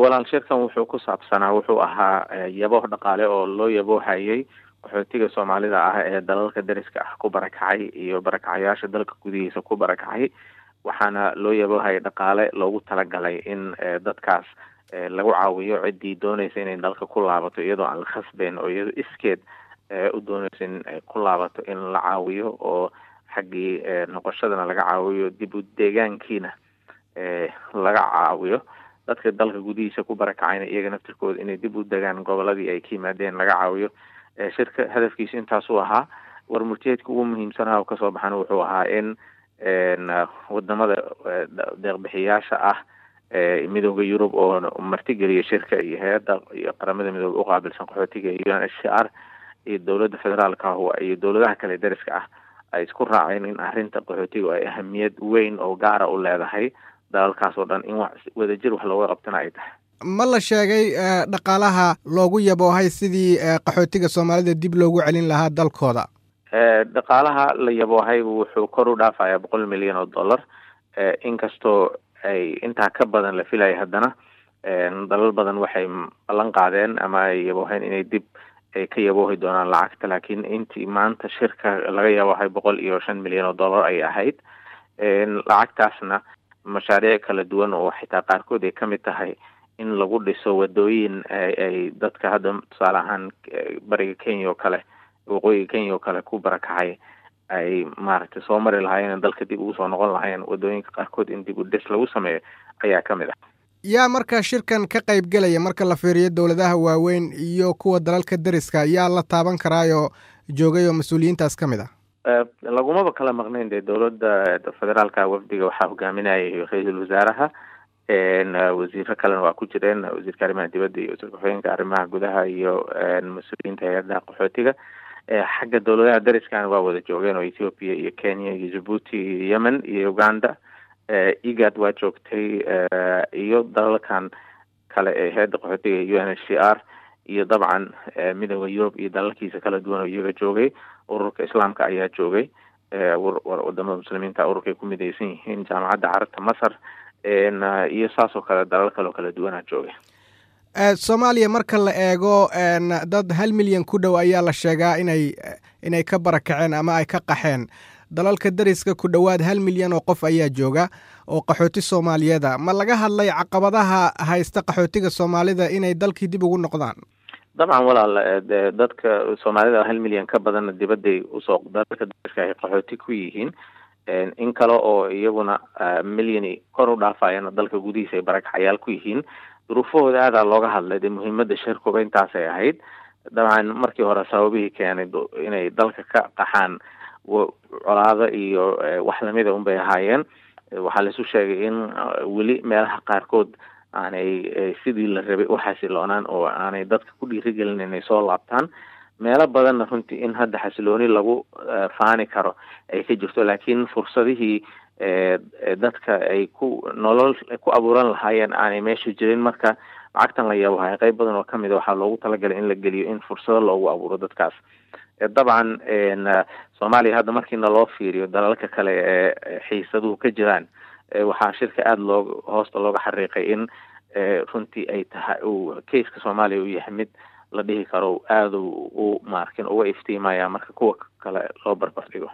walaal shirkan wuxuu ku saabsanaa wuxuu ahaa yabooh dhaqaale oo loo yaboohayay qaxootiga soomaalida ah ee dalalka dariska ah ku barakacay iyo barakacayaasha dalka gudihiisa ku barakacay waxaana loo yaboohayay dhaqaale loogu talagalay in dadkaas lagu caawiyo ciddii doonaysa inay dalka ku laabato iyadoo aan la khasbeyn oo iyadoo iskeed u doonaysa in ay ku laabato in la caawiyo oo xaggii noqoshadana laga caawiyo dib u deegaankiina laga caawiyo dadka dalka gudihiisa ku barakacayna iyaga naftirkooda inay dib u degaan goboladii ay ka yimaadeen laga caawiyo shirka hadafkiisa intaasuu ahaa warmurtiyeedka ugu muhiimsanaha oo kasoo baxana wuxuu ahaa in wadamada deeqbixiyaasha ah midooda yurub oo martigeliya shirka iyo hay-adda iyo qaramada midooda uqaabilsan qaxootiga u n h c r iyo dowladda federaalka ah iyo dowladaha kale dariska ah ay isku raaceen in arrinta qaxootiga ay ahamiyad weyn oo gaara u leedahay dalalkaas oo dhan in wax wadajir wax looga qabtana ay tahay ma la sheegay dhaqaalaha loogu yaboohay sidii qaxootiga soomaalida dib loogu celin lahaa dalkooda dhaqaalaha la yaboohay wuxuu kor u dhaafayaa boqol milyan oo dollar inkastoo ay intaa ka badan la filaya haddana dalal badan waxay ballan qaadeen ama ay yabooheen inay dib ay ka yaboohi doonaan lacagta laakiin intii maanta shirka laga yaboohay boqol iyo shan milyan oo dollar ayay ahayd lacagtaasna mashaariic kala duwan oo xitaa qaarkood ay kamid tahay in lagu dhiso wadooyin ay dadka hadda tusaale ahaan bariga kenya oo kale waqooyiga kenya oo kale ku barakacay ay maaragtay soo mari lahaayeen dalka dib ugu soo noqon lahaayeen wadooyinka qaarkood in dib u dhis lagu sameeyo ayaa ka mid ah yaa marka shirkan ka qayb gelaya marka la fiiriyo dowladaha waaweyn iyo kuwa dalalka dariska yaa la taaban karaayoo joogay oo mas-uuliyiintaas ka mid ah lagumaba kala maqnayn dee dowladda federaalka wafdiga waxaa hogaaminayay ra-iisul wasaaraha wasiiro kalena waa ku jireen wasiirka arrimaha dibadda iyo wasiirka xogeenka arrimaha gudaha iyo mas-uuliyiinta hay-adaha qaxootiga xagga dowladaha dariskana waa wada joogeen oo ethiopia iyo kenya iyo jabuuti iyo yemen iyo uganda egad waa joogtay iyo dalalkan kale ee hay-adda qaxootiga u n h c r iyo dabcan midooda yurub iyo dalalkiisa kala duwan oo iyaga joogay ururka islaamka ayaa joogay wadamada muslimiinta ururka ay ku midaysan yihiin jaamacadda carabta masar iyo saas oo kale dalal kale oo kala duwanaa joogay soomaaliya marka la eego dad hal milyan ku dhow ayaa la sheegaa inay inay ka barakaceen ama ay ka qaxeen dalalka dariska ku dhowaad hal milyan oo qof ayaa jooga oo qaxooti soomaaliyeeda ma laga hadlay caqabadaha haysta qaxootiga soomaalida inay dalkii dib ugu noqdaan dabcan walaal dadka soomaalida hal milyan ka badanna dibadday usoo dalalka dariska ay qaxooti ku yihiin in kale oo iyaguna milyani kor u dhaafayana dalka gudihiisa ay barakacayaal ku yihiin duruufahooda aadaa looga hadlay dee muhiimada shirkuba intaasay ahayd dabcan markii hore sababihii keenay inay dalka ka qaxaan colaado iyo wax lamida un bay ahaayeen waxaa laisu sheegay in weli meelaha qaarkood aanay sidii la rabay u xasiloonaan oo aanay dadka ku dhiirigelin inay soo laabtaan meelo badanna runtii in hadda xasilooni lagu faani karo ay ka jirto laakiin fursadihii dadka ay ku nolol ku abuuran lahaayeen aanay meesha jirin marka lacagtan la yabohay qayb badan oo kamid a waxaa loogu talagalay in la geliyo in fursado loogu abuuro dadkaas dabcan soomaaliya hadda markiina loo fiiriyo dalalka kale ee xiisaduhu ka jiraan waxaa shirka aada loo hoosta looga xariiqay in runtii ay tahay uu keiska soomaaliya uu yahay mid la dhihi karo aada u maarkin uga iftiimaya marka kuwa kale loo barbar dhigo